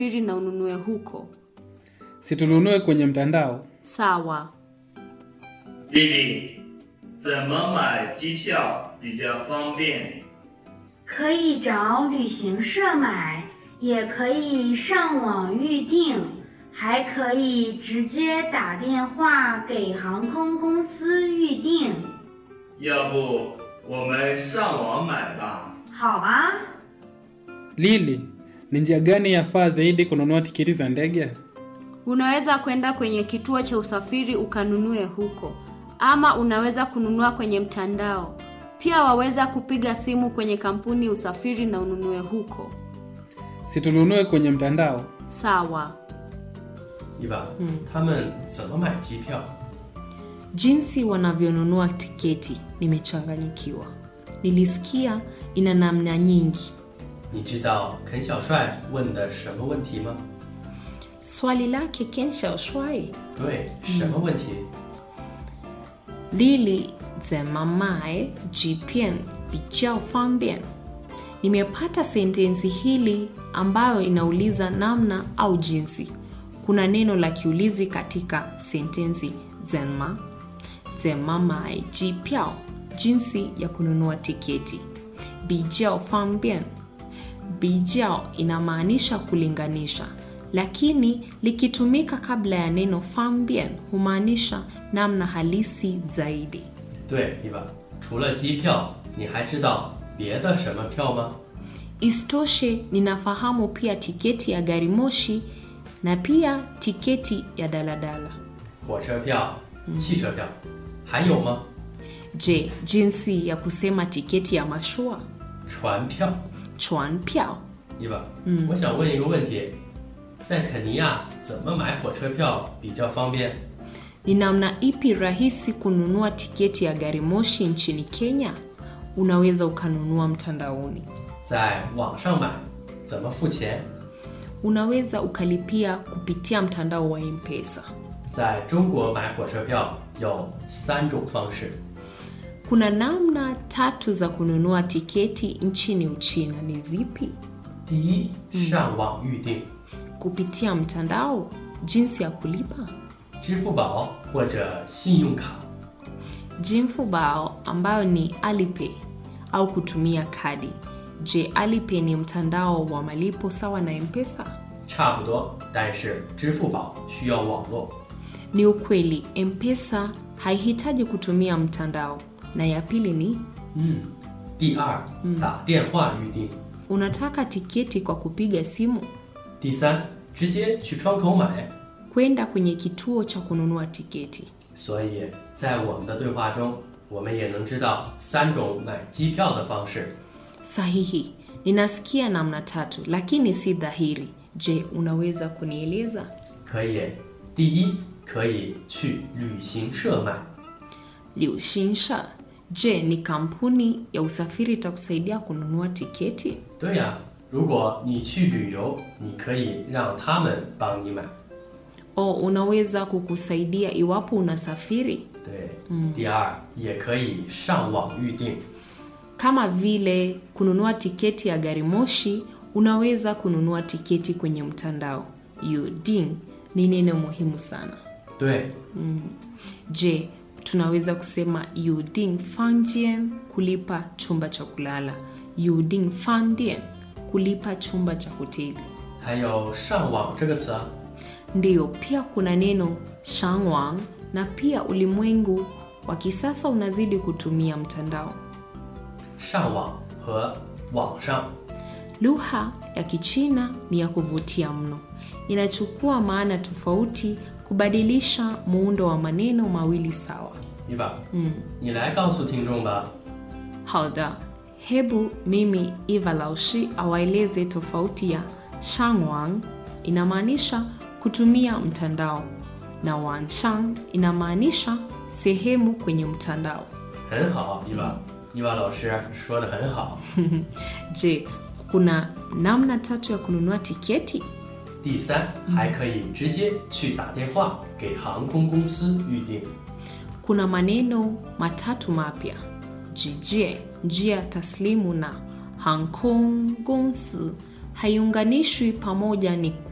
usafiri na ununue huko. Sitununue kwenye mtandao. Sawa. 丽丽，怎么买机票比较方便？ 可以找旅行社买，也可以上网预订，还可以直接打电话给航空公司预订。 要不我们上网买吧？ 好啊， Lili, ni njia gani yafaa zaidi kununua tiketi za ndege? Unaweza kwenda kwenye kituo cha usafiri ukanunue huko, ama unaweza kununua kwenye mtandao. Pia waweza kupiga simu kwenye kampuni ya usafiri na ununue huko. Sitununue kwenye mtandao. Sawa. 伊娃，他们怎么买机票？ Jinsi wanavyonunua tiketi nimechanganyikiwa. Nilisikia ina namna nyingi. 你知道肯小帅问的什么问题吗？ Swali lake Ken Xiaoshuai 对，什么问题？ Lili zemamae jipian bijiao fambien. Nimepata sentensi hili ambayo inauliza namna au jinsi. Kuna neno la kiulizi katika sentensi zenma zemamae jipiao, jinsi ya kununua tiketi. Bijiao fambien Bijiao inamaanisha kulinganisha, lakini likitumika kabla ya neno fambien humaanisha namna halisi zaidi. 对，伊娃，除了机票，你还知道别的什么票吗？ Isitoshe, ninafahamu pia tiketi ya gari moshi na pia tiketi ya daladala. 火车票、汽车票，还有吗？ Je, jinsi ya kusema tiketi ya mashua 船票。 chuan piao? 伊娃，我想问一个问题，在肯尼亚怎么买火车票比较方便？ Ni namna ipi rahisi kununua tiketi ya gari moshi nchini Kenya? Unaweza ukanunua mtandaoni. 在网上买，怎么付钱？ Unaweza ukalipia kupitia mtandao wa M-Pesa. 在中国买火车票有三种方式， Kuna namna tatu za kununua tiketi nchini Uchina. Ni zipi? 第一，上网预订， Kupitia mtandao. Jinsi ya kulipa? 支付宝或者信用卡。 Jinfubao ambayo ni Alipay au kutumia kadi. Je, Alipay ni mtandao wa malipo sawa na M-Pesa? 差不多，但是支付宝需要网络。 Ni ukweli, M-Pesa haihitaji kutumia mtandao. Na ya pili ni 嗯，第二，打电话预订。 unataka tiketi kwa kupiga simu, 第三，直接去窗口买。 kwenda kwenye kituo cha kununua tiketi. 所以在我们的对话中，我们也能知道三种买机票的方式。 Sahihi, ninasikia namna tatu, lakini si dhahiri. Je, unaweza kunieleza? 可以，第一，可以去旅行社买。 Liushinsha, je, ni kampuni ya usafiri itakusaidia kununua tiketi? 对呀、如果你去旅游，你可以让他们帮你买。 O unaweza kukusaidia iwapo unasafiri, 对，第二，也可以上网预订。 kama vile kununua tiketi ya gari moshi. Unaweza kununua tiketi kwenye mtandao. Yuding ni neno muhimu sana. 对， Je, tunaweza kusema yuding fangien kulipa chumba cha kulala, yuding fandien kulipa chumba cha hoteli. 还有上网这个词啊， Ndiyo, pia kuna neno shangwang na pia ulimwengu wa kisasa unazidi kutumia mtandao. 上网和网上 Lugha ya Kichina ni ya kuvutia mno, inachukua maana tofauti kubadilisha muundo wa maneno mawili sawa. 伊娃，嗯，你来告诉听众吧。 Hauda, hebu mimi Eva Laushi awaeleze tofauti ya shangwang inamaanisha kutumia mtandao na wanshang inamaanisha sehemu kwenye mtandao. 很好，伊娃，伊娃老师说的很好。 Je, kuna namna tatu ya kununua tiketi? 第三，还可以直接去打电话给航空公司预订。 Kuna maneno matatu mapya: jijie, njia taslimu na Hong Kong Gongsi haiunganishwi pamoja ni